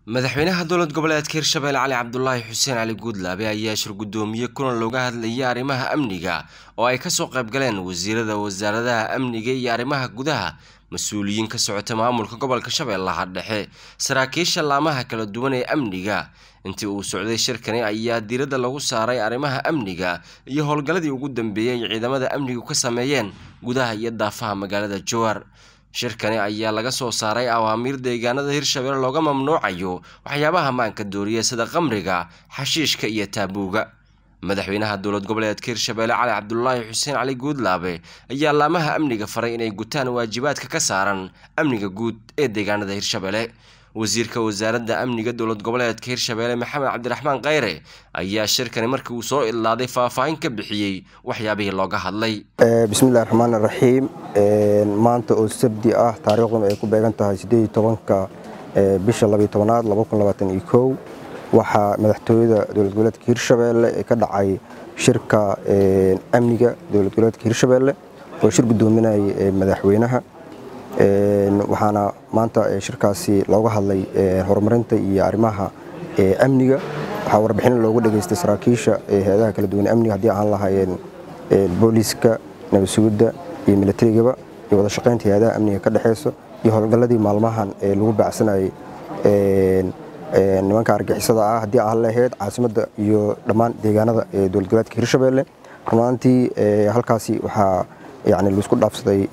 madaxweynaha dowlad goboleedka hirshabelle cali cabdulaahi xuseen cali guudlaabe ayaa shir guddoomiye kulan looga hadlayay arrimaha amniga oo ay kasoo qaybgaleen wasiirada wasaaradaha amniga iyo arrimaha gudaha mas-uuliyiin ka socota maamulka gobolka shabeellaha dhexe saraakiisha laamaha kala duwan ee amniga intii uu socday shirkani ayaa diiradda lagu saaray arrimaha amniga iyo howlgalladii ugu dambeeyey ay ciidamada amnigu ka sameeyeen gudaha iyo daafaha magaalada jowar shirkani ayaa laga soo saaray awaamiir deegaanada hirshabelle looga mamnuucayo waxyaabaha maanka dooriya sida qamriga xashiishka iyo taabuuga madaxweynaha dowlad goboleedka hirshabelle cali cabdulaahi xuseen cali guudlaabe ayaa laamaha amniga faray inay gutaan waajibaadka ka saaran amniga guud ee deegaanada hirshabelle wasiirka wasaaradda amniga dowlad goboleedka hirshabelle maxamed cabdiraxmaan kheyre ayaa shirkani markii uu soo idlaaday faahfaahin ka bixiyey waxyaabihii looga hadlay bismillahi raxmaan raxiim maanta oo sabdi ah taariikhduna ay ku beegan tahay siddeed iyo tobanka bisha labiyo tobanaad laba kun labaatan iyo kow waxaa madaxtooyada dowlad goboleedka hirshabelle ee ka dhacay shirka amniga dowlad goboleedka hirshabelle oo shir guddoominayay madaxweynaha waxaana maanta shirkaasi looga hadlay horumarinta iyo arrimaha amniga waxaa warbixin looga dhageystay saraakiisha hay-adaha kala duwan amniga haddii aan lahaayeen booliiska nabadsugidda iyo milatarigaba iyo wada shaqaynta hay-adaha amniga ka dhexeyso iyo howlgalladii maalmahan ee lagu baacsanayay nimanka argixisada ah haddii aan lahayd caasimadda iyo dhammaan deegaanada ee dowlad goboleedka hirshabelle rumaantii halkaasi waxaa yani laisku dhaafsaday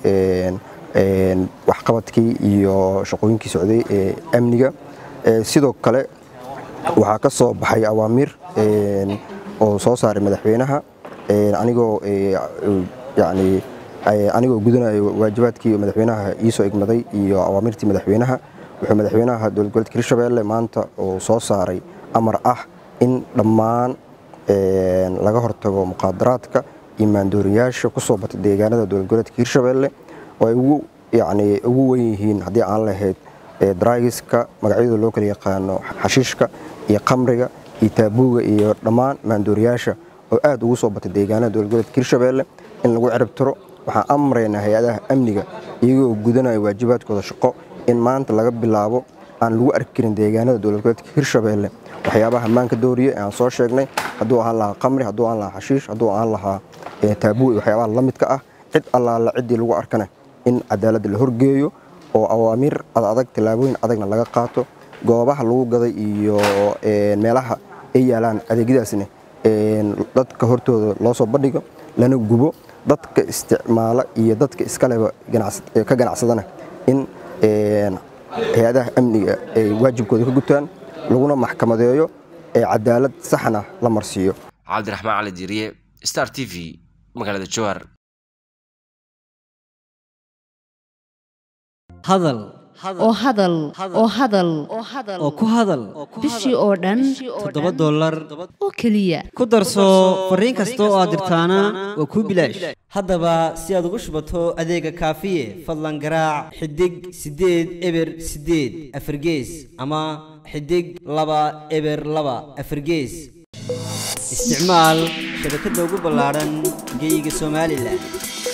waxqabadkii iyo shaqooyinkii socday ee amniga sidoo kale waxaa ka soo baxay awaamiir oo soo saaray madaxweynaha anigoo yani anigoo gudanayo waajibaadkii madaxweynaha iisoo igmaday iyo awaamirtii madaxweynaha wuxuu madaxweynaha dowlad goboleedka hirshabelle maanta uu soo saaray amar ah in dhammaan laga hortago muqaadaraadka iyo maandooriyaasha ku soo batay deegaanada dowlad goboleedka hirshabelle oo ay ugu yani ugu wen yihiin haddii aan lahayd draigiska magacyadooda loo kala yaqaano xashiishka iyo qamriga iyo taabuuga iyo dhammaan maandooriyaasha oo aad ugu soo batay deegaanada dowlad goboleedka hirshabelle in lagu cirib tiro waxaan amraynaa hay-adaha amniga iyagoo gudanaya waajibaadkooda shaqo in maanta laga bilaabo aan lagu arki karin deegaanada dowlad goboleedka hirshabelle waxyaabaha maanka dooriye ee aan soo sheegnay hadduu ahaan lahaa qamri hadduu ahaan lahaa xashiish hadduu ahaan lahaa taabuuga iyo waxyaabaha la midka ah cid allaala ciddii lagu arkana in cadaaladda la horgeeyo oo awaamiir adadag tallaabooyin adagna laga qaato goobaha lagu gaday iyo meelaha ay yaalaan adeegyadaasna dadka hortooda loo soo bandhigo lana gubo dadka isticmaala iyo dadka iskaleba ka ganacsadana in hay-adaha amniga ay waajibkooda ka gutaan laguna maxkamadeeyo ee cadaalad saxna la marsiiyo cabdiraxmaan cali diiriye star t v magaalada jowhar hadal oo hadal oo hadal oo ku hadal bishii oo dhan toddoba dollar oo keliya ku darso fariin kasta oo aad dirtaana waa kuu bilaash haddaba si aad ugu shubato adeega kaafiye fadlan garaac xidig siddeed eber siddeed afargees ama xidig laba eber laba afargees isticmaal shabakadda ugu ballaadhan geyga somalilan